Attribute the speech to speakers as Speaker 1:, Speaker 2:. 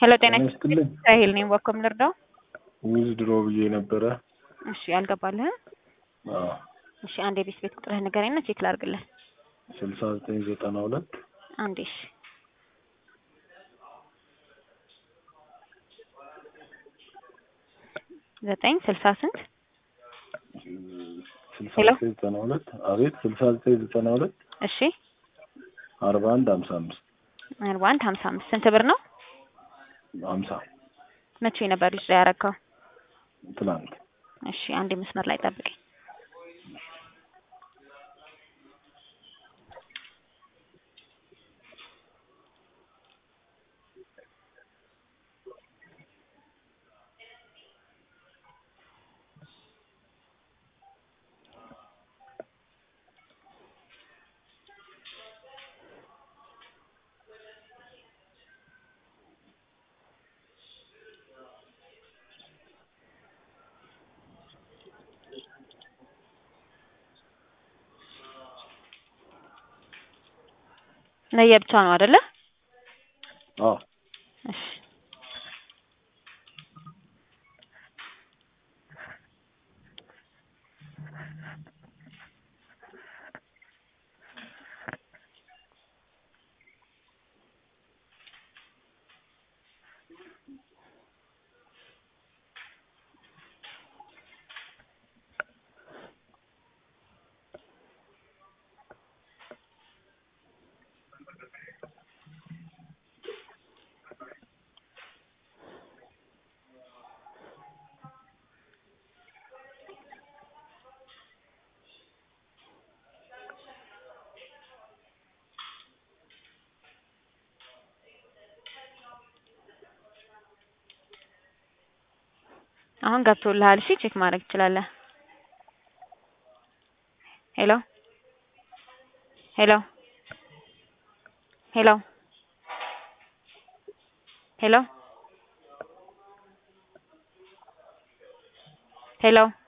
Speaker 1: ሄሎ ጤና
Speaker 2: ጤና ይስጥልኝ።
Speaker 1: ራሄል ነኝ። በኮም ልርዳው?
Speaker 2: ዊዝ ድሮ ብዬ ነበረ።
Speaker 1: እሺ አልገባልህም?
Speaker 2: አዎ
Speaker 1: እሺ አንድ የቤት ቤት ቁጥርህ ንገረኝና ቼክ ላድርግልህ።
Speaker 2: ስልሳ ዘጠኝ ዘጠና ሁለት
Speaker 1: አንዴ እሺ ዘጠኝ ስልሳ ስንት
Speaker 2: ስልሳ
Speaker 1: ሄሎ?
Speaker 2: ዘጠኝ ዘጠና ሁለት አቤት ስልሳ ዘጠኝ ዘጠና ሁለት
Speaker 1: እሺ
Speaker 2: አርባ አንድ ሀምሳ አምስት
Speaker 1: አርባ አንድ ሀምሳ አምስት ስንት ብር ነው?
Speaker 2: ሀምሳ
Speaker 1: መቼ ነበር ልጅ ላይ ያረከው?
Speaker 2: ትናንት
Speaker 1: እሺ አንዴ መስመር ላይ ጠብቀኝ። ለየብቻ ነው አይደለ?
Speaker 2: አዎ
Speaker 1: እሺ አሁን ገብቶልሃል። እሺ ቼክ ማድረግ ትችላለህ። ሄሎ ሄሎ ሄሎ ሄሎ ሄሎ